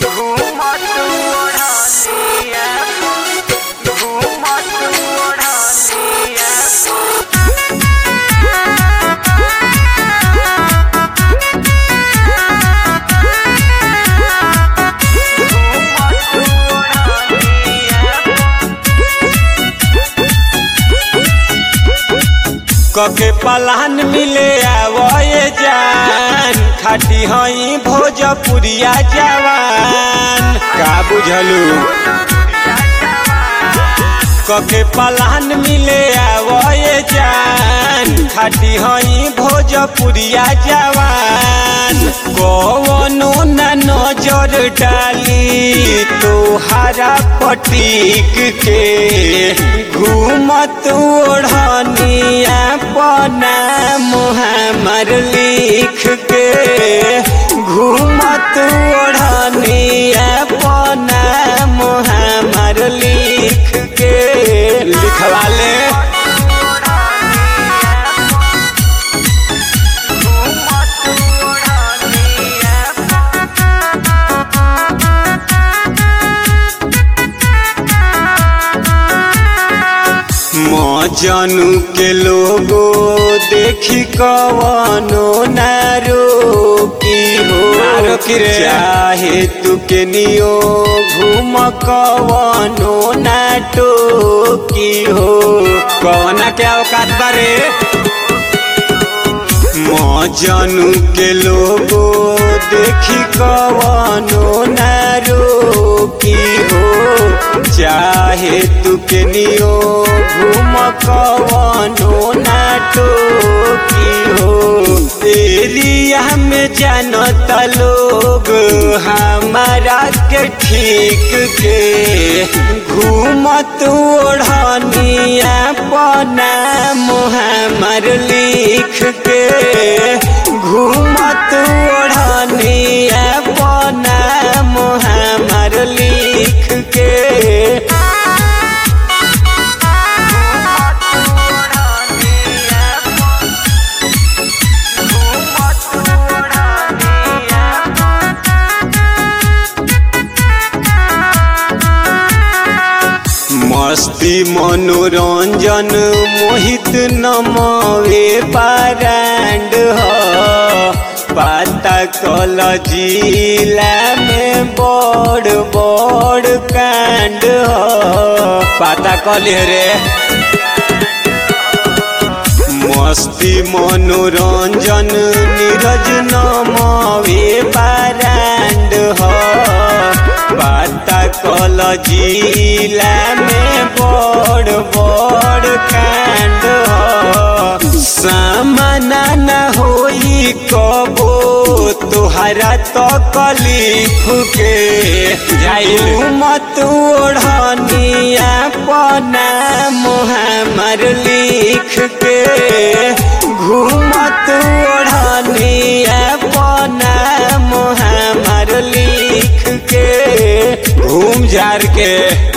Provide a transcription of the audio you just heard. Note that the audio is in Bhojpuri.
घूमत ओढ़निया घूमत ओढ़निया कके पलान मिले आवए जान खाटी हई भोजपुरिया जवान का बुझलू कके पलान मिले आवए जान खाटी हई भोजपुरिया जवान कवनो न नजर डाली तोहारा पटीक के घूमत ओढ़निया पना मुहमर लिख के घूमत ओढ़निया पना मुहमर लिख के लिखवा ले मजनू के लोगो देखी कवनो नारो की हो नारो की रे चाहे तू के नियो घूम कवनो नाटो की हो कवना के औकात बारे मजनू के लोगो देखी कवनो नारो की हो चाहे तू के नियो घूम कवनो नाटो की हो एरिया में जानता लोग हमारा के ठीक के घूमत ओढ़निया पना मुहमर लिख के घूमत ओढ़निया पना मुहमर लिख के मस्ती मनोरंजन मोहित नमवे पारांड ह पाता कल जिला में बड़ बड़ कांड ह पाता कल रे मस्ती मनोरंजन नीरज नमवे पारांड ह बाता कल जिला में बड़ बड़ कांड ह सामना न होई कबो तोहरा तो कलीफ के जाइल मत ओढ़निया पना मुहमर लिख के घूमत ओढ़निया पना मुहमर लिख के घूम जार के